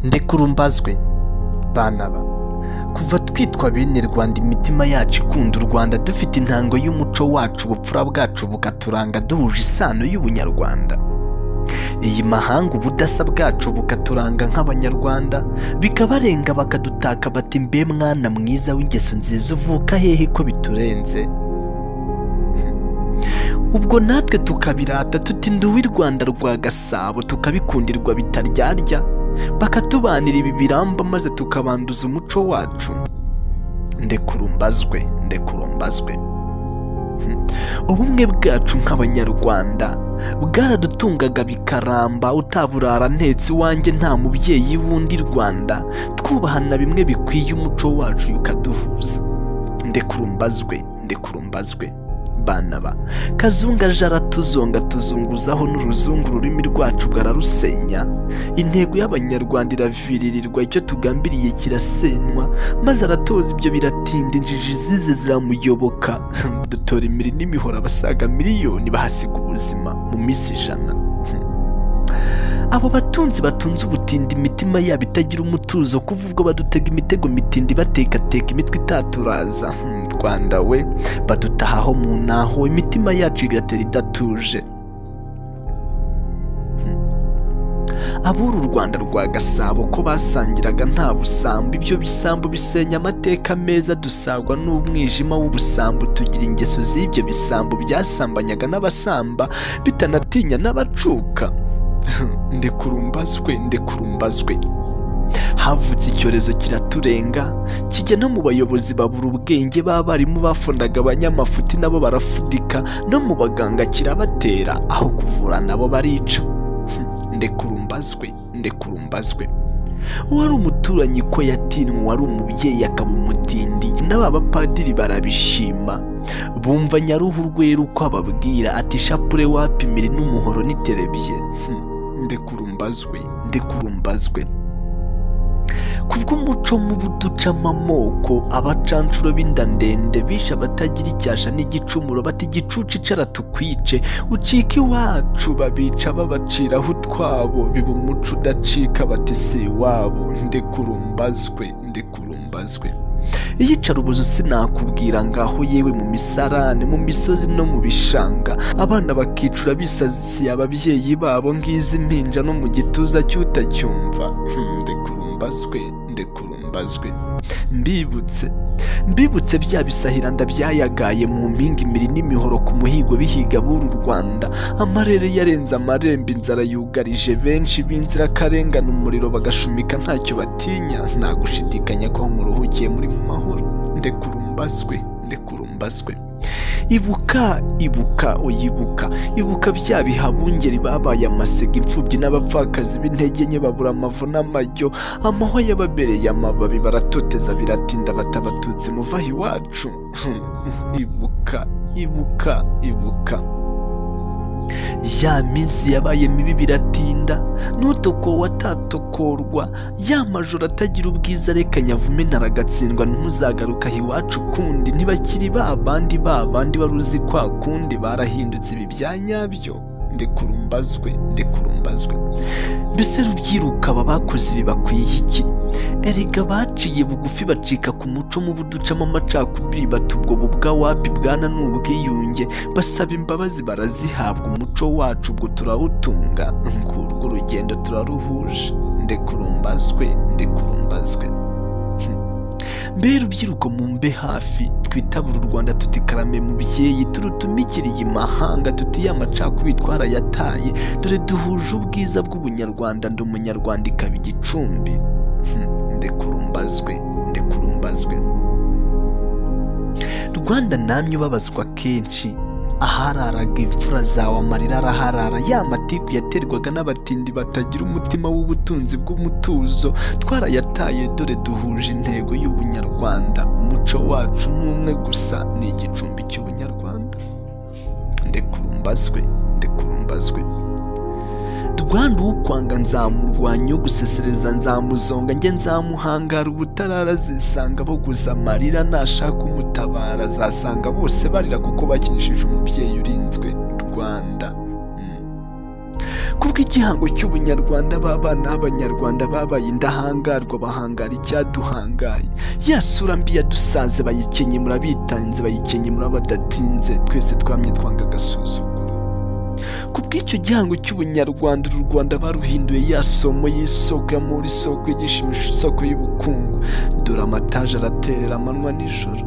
ndekurumbazwe bana ba kuva twitwa bene rwanda imitima yacu ikunda u rwanda dufite intango y'umuco wacu ubupfura bwacu bukaturanga duhuje isano y'ubunyarwanda iyi mahanga ubudasa bwacu bukaturanga nk'abanyarwanda bikabarenga bakadutaka bati mbe mwana mwiza w'ingeso nziza uvuka hehe ko biturenze ubwo natwe tukabirata tuti nduwe i rwanda rwa gasabo tukabikundirwa bitaryarya bakatubanira ibi biramba maze tukabanduza umuco wacu ndekurumbazwe ndekurumbazwe ubumwe bwacu nk'abanyarwanda bwaradutungaga bikaramba utaburara ntetse iwanjye nta mubyeyi w'undi rwanda twubahana bimwe bikwiye umuco wacu ukaduhuza ndekurumbazwe ndekurumbazwe bana ba kazunga jara tuzonga tuzunguzaho n'uruzungu ururimi rwacu rwararusenya intego y'abanyarwanda iraviririrwa icyo tugambiriye kirasenywa maze aratoza ibyo biratinda injiji zize ziramuyoboka dutora imiri n'imihoro abasaga miliyoni bahasiga ubuzima mu minsi ijana abo batunzi batunze ubutindi imitima yabo itagira umutuzo kuva ubwo badutega imitego mitindi batekateka imitwe itaturaza rwanda we badutahaho mu ntaho imitima yacu igatera idatuje abura u rwanda rwa gasabo ko basangiraga nta busambo ibyo bisambo bisenya amateka meza dusagwa n'umwijima w'ubusambo tugira ingeso z'ibyo bisambo byasambanyaga n'abasamba bitanatinya n'abacuka ndekurumbazwe ndekurumbazwe havutse icyorezo kiraturenga kijya no mu bayobozi babura ubwenge b'abarimu bafundaga abanyamafuti nabo barafudika no mu baganga kirabatera aho kuvura nabo barica ndekurumbazwe ndekurumbazwe uwari umuturanyi ko yatinwe wari umubyeyi akaba umutindi n'aba bapadiri barabishima bumva nyaruhu rwera uko ababwira ati shapure wapimire n'umuhoro n'iterebye ndekurumbazwe ndekurumbazwe kubw'umuco mubi ducamo amoko abacanshuro b'inda ndende bishe abatagira icyasha n'igicumuro bati igicucu icara tukwice ucika iwacu babica babaciraho utwabo biba umuco udacika bati si iwabo ndekurumbazwe ndekurumbazwe iyicarubozo sinakubwira ngaho yewe mu misarane mu misozi no mu bishanga abana bakicura bisasiye ababyeyi babo ngizi impinja no mu gituza cy'utacyumva ndekurumbazwe ndekurumbazwe mbibutse mbibutse bya bisahiranda byayagaye mu mpinga imiri n'imihoro ku muhigo bihiga b'uru rwanda amarere yarenze amarembo inzara yugarije benshi b'inzirakarengane umuriro bagashumika ntacyo batinya nta gushidikanya ko muruhukiye muri mu mahoro ndekurumbazwe ndekurumbazwe ibuka ibuka uyibuka ibuka bya bihabungeri babaye amasega imfubyi n'abapfakazi b'intege nke babura amavu n'amajyo amahwa yababereye amababi baratoteza biratinda batabatutse muvaha iwacu ibuka ibuka ibuka ya minsi yabaye mibi biratinda n'utoko watatokorwa ya majoro atagira ubwiza reka nyavume ntaragatsindwa ntuzagaruka iwacu kundi ntibakiri ba bandi ba bandi wari uzi kwa kundi barahindutse ibi bya nyabyo ndekurumbazwe ndekurumbazwe mbese rubyiruka aba bakoze ibi bakwiye iki erega baciye bugufi bacika ku muco mubi ducamo amacakubiri batubwo bubwa wapi bwana ni ubwiyunge basaba imbabazi barazihabwa umuco wacu ubwo turawutunga ngurwo urugendo turaruhuje ndekurumbazwe ndekurumbazwe mbere urubyiruko mu mbe hafi twitabure u rwanda tutikarame mubyeyi turutumikiriye imahanga tutiye amacakubiri twarayataye dore duhuje ubwiza bw'ubunyarwanda ndi umunyarwanda ikaba igicumbi ndekurumbazwe ndekurumbazwe rwanda namye ubabazwa kenshi ahararaga imfura zawe amarira araharara ya matiku yaterwaga n'abatindi batagira umutima w'ubutunzi bw'umutuzo twarayataye dore duhuje intego y'ubunyarwanda umuco wacu ni umwe gusa ni igicumbi cy'ubunyarwanda ndekurumbazwe ndekurumbazwe rwanda ukwanga nzamurwanya ugusesereza nzamuzonga njye nzamuhangara ubutarara zisanga boguza amarira nashaka umutabara azasanga bose barira kuko bakinishije umubyeyi urinzwe rwanda kubw'igihango cy'ubunyarwanda b'abana b'abanyarwanda babaye indahangarwa bahangara icyaduhangaye ya sura mbi yadusanze bayikenye murabitanze bayikenye murabadatinze twese twamye twanga agasuzuguro ku bw'icyo gihango cy'ubunyarwanda uru rwanda baruhinduye ya somo y'isoko ya muri isoko y'igishimisho isoko y'ubukungu dore amataje araterera amanywa nijoro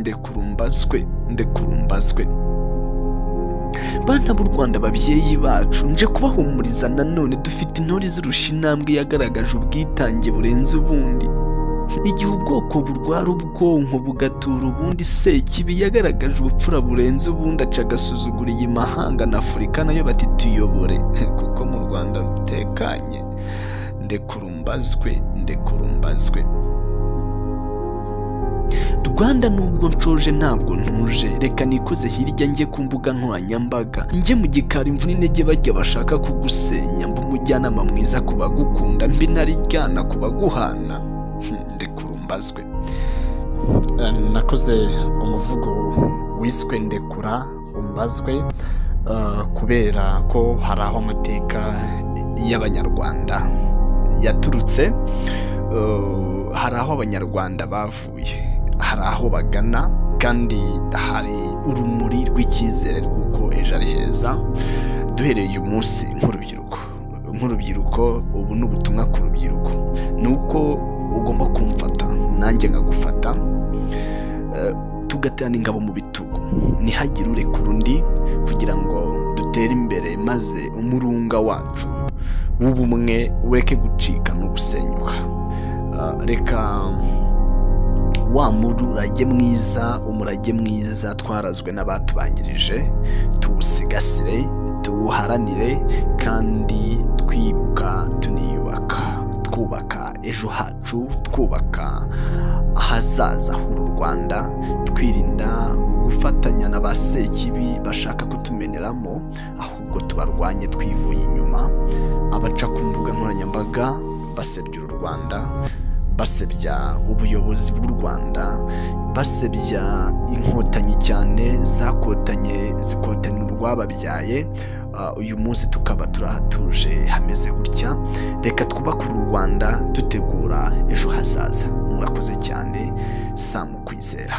ndekurumbazwe ndekurumbazwe bana b'u rwanda babyeyi bacu nje kubahumuriza nanone dufite intore zirusha intambwe yagaragaje ubwitange burenze ubundi igihe ubwoko burwara ubwonko bugatura ubundi sekibi yagaragaje ubupfura burenze ubundi aca agasuzugura iyi mahanga na afurika nayo bati tuyobore kuko mu rwanda rutekanye ndekurumbazwe ndekurumbazwe rwanda nubwo nshoje ntabwo ntuje reka nikoze hirya njye ku mbuga nkoranyambaga njye mu gikari imvune intege bajya bashaka kugusenya mba umujyanama mwiza ku bagukunda mbi ntarijyana ku baguhana Hmm, ndekurumbazwe Eh, nakoze umuvugo wiswe ndekura umbazwe eh, kubera ko hari aho amateka y'abanyarwanda yaturutse eh, hari aho abanyarwanda bavuye hari aho bagana kandi hari urumuri rw'icyizere rw'uko ejo ari heza duhereye uyu munsi nk'urubyiruko nk'urubyiruko ubu ni ubutumwa ku rubyiruko ni uko ugomba kumfata nanjye nkagufata Eh, tugaterana ingabo mu bitugu ntihagire urekura undi kugira ngo dutere imbere maze umurunga wacu w'ubumwe ureke gucika no gusenyuka Eh, reka wa murage mwiza umurage mwiza twarazwe n'abatubanjirije tuwusigasire tuwuharanire kandi twibuka tuniyubaka twubaka ejo hacu twubaka ahazaza h'uru rwanda twirinda gufatanya na ba sekibi bashaka kutumeneramo ahubwo tubarwanye twivuye inyuma abaca ku mbuga nkoranyambaga basebya uru rwanda basebya ubuyobozi bw'u rwanda basebya inkotanyi cyane zakotanye zikotanye urwababyaye Uh, uyu munsi tukaba turahatuje hameze gutya reka twubake uru rwanda dutegura ejo hazaza murakoze cyane samu kwizera